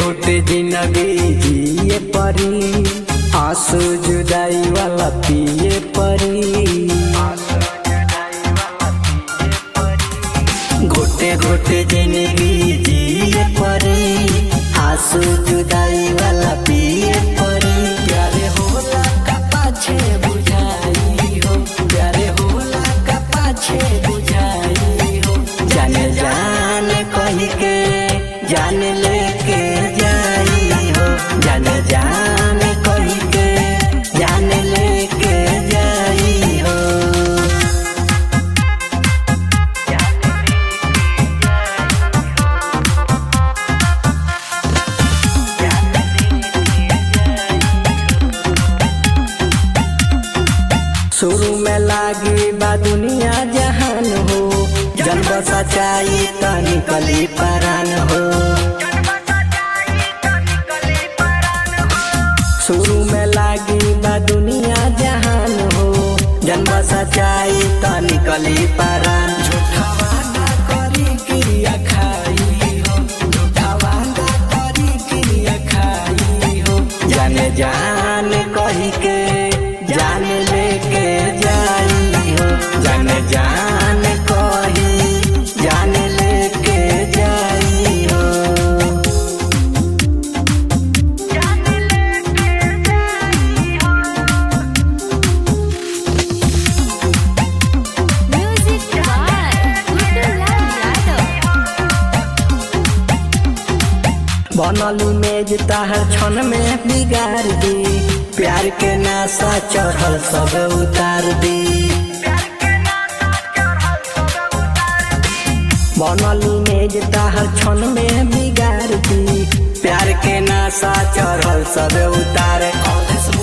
घुटे जिंदगी जिए परी आंसू जुदाई वाला पिए परी घुटे घुटे जिंदगी जिए परी आंसू जुदाई वाला पिए परी प्यारे होला का पाछे बुझाई हो प्यारे होला का पाछे बुझाई हो जाने जाने कही के जाने लेके जाई हो जाने जाने कही के जाने लेके जाई हो शुरू में लागी बा दुनिया जहान हो जन्म सच्चाई त निकली परान हो शुरू में लागी बा दुनिया जहान हो जन्म सच्चाई त निकली परान झूठा वादा करी क्रिया खाई हो झूठा वादा करी क्रिया खाई हो जाने जाने कही के जाने लेके जाई हो जाने जाने कही जाने लेके जाई हो Music by Gudulal Yadav. बनलू मेज ताहर क्षण में बिगाड़ दी प्यार के नासा चढ़ल सब उतार दी बनलू मेज ताहर क्षण में बिगाड़ दी प्यार के नासा चढ़ल सब उतार